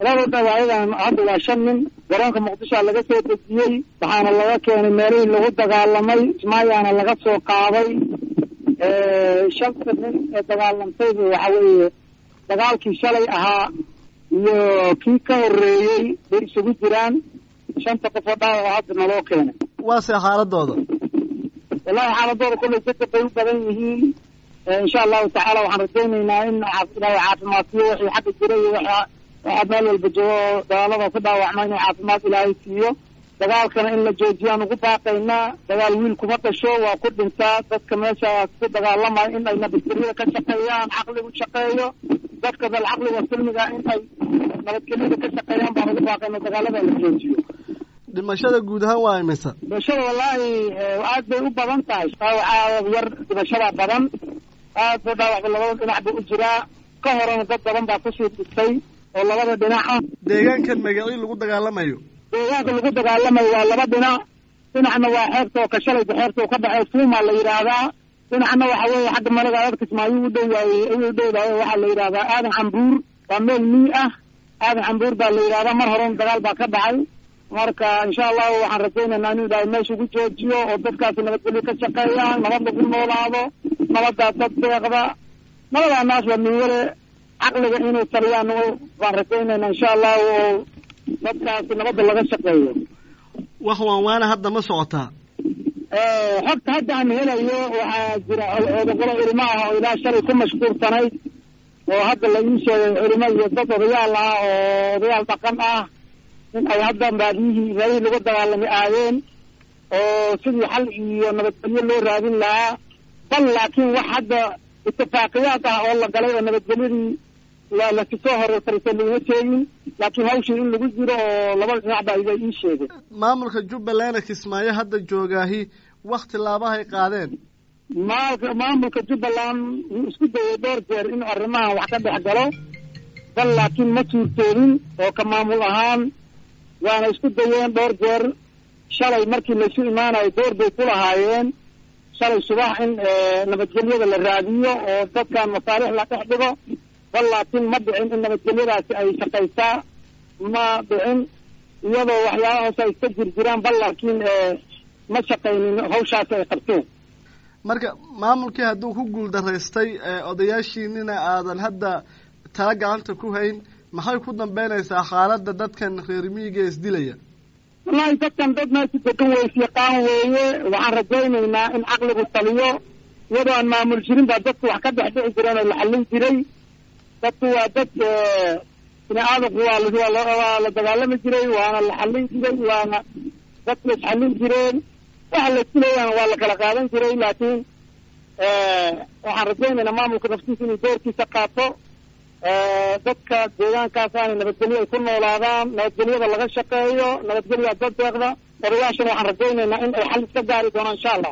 tirada dhawaayadan hadda waa shan nin garoonka muqdishoa laga soo dejiyey waxaana laga keenay meelihii lagu dagaalamay ismaayaana laga soo qaaday shanta nin ee dagaalamtayba waxa weeye dagaalkii shalay ahaa iyo kii ka horeeyey bay isugu jiraan shanta qof oo dhaawac oo hadda naloo keenay waase xaaladooda wallahi xaaladooda kollay dadka bay u badan yihiin insha allahu tacaala waxaan rajaynaynaa in ilaahay caafimaadsiyo wixii xagga jira iyo waxaa meel walba joogo oo dagaalada ku dhaawacma inuu caafimaad ilaahay siiyo dagaalkana in la joojiyaan ugu baaqaynaa dagaal wiil kuma dhasho waa ku dhintaa dadka meeshaas ku dagaalamaya in ay nabadgelyada ka shaqeeyaan caqligu shaqeeyo dadka dal caqliga silmiga in ay nabadgelyada ka shaqeeyaan baan ugu baaqayna dagaalada la joojiyo dhimashada guud ahaan waa imisa dhimashada wallaahi aad bay u badan tahay dhaawaca yar dhimashada badan aad ba dhaawacba labada dhinac ba u jiraa ka horena dad badan baa kusii dhistay oo labada dhinac ah deegaankan magacii lagu dagaalamayo deegaanka lagu dagaalamayo waa laba dhinac dhinacna waa xeebta oo kashalayba xeebta oo ka dhexey fuuma la yidhaahdaa dhinacna waxa weeye xagga malaga aad kismaayo u dhowaaye u dhowdahay waxaa la yidhahdaa aadan cambuur waa meel mii ah aadan cambuur baa la yidhahdaa mar horena dagaal baa ka dhacay marka insha allahu waxaan rajaynaynaa inuu ilaahay meesha ugu joojiyo oo dadkaasi nabadgelyo ka shaqeeyaan nabad lagu noolaado nabadaa dad deeqda nabadaa naas waa miwale caqliga inay taliyaan baan rajaynaynaa insha allahu oo dadkaasi nabadda laga shaqeeyo wax waan waana hadda ma socotaa xogta hadda aan helayo waxaa jira odogolo culimo ah oo ilaa shalay ku mashquulsanayd oo hadda la ii sheegay culimo iyo dad odayaal ah oo odayaal dhaqan ah in ay hadda baadiyihii meelihii lagu dagaalamay aadeen oo sidii xal iyo nabadgelyo loo raadin lahaa bal laakiin wax hadda itifaaqiyaad ah oo la galay oo nabadgelyadii lasisoo horeysarisa laguma sheegin laakiin hawshii in lagu jiro oo labada dhinac baa iba ii sheegay maamulka jubbaland kismaayo hadda joogaahi wakti laabahay qaadeen maalka maamulka jubbaland wuu isku dayay dhowr jeer inuu arrimahan wax ka dhex galo bal laakiin ma suurtoobin oo ka maamul ahaan waana isku dayeen dhowr jeer shalay markii laysu imaanayo door bay ku lahaayeen shalay subax in nabadgelyada la raadiyo oo dadkan masaalix la dhex dhigo bal laakiin ma dhicin in nabadgelyadaasi ay shaqaysaa ma dhicin iyadoo waxyaaba hoose ay iska jir jiraan bal laakiin ma shaqaynin hawshaasi ay qabteen marka maamulkii hadduu ku guul daraystay odayaashiinina aadan hadda tala gacanta ku hayn maxay ku dambeynaysaa xaaladda dadkan reer miyiga isdilaya wallahi dadkan dad meesha degan weys yaqaan weeye waxaan rajaynaynaa in caqligu taliyo iyadoo aan maamul jirin baa dadku wax ka dhex dhici jireen oo la xallin jiray dadku waa dad bini aadamku waa waa la dagaalami jiray waana la xallin jiray waana dadku isxallin jireen waxa la isku leeyahana waa la kala qaadan jiray laakiin waxaan rajaynaynaa maamulka naftiisa inuu doorkiisa qaato dadka deegaankaas aanay nabadgelyo ay ku noolaadaan nabadgelyada laga shaqeeyo nabadgelyaa dad deeqda odayaashana waxaan rajaynaynaa in ay xal iska gaari doonaan insha allah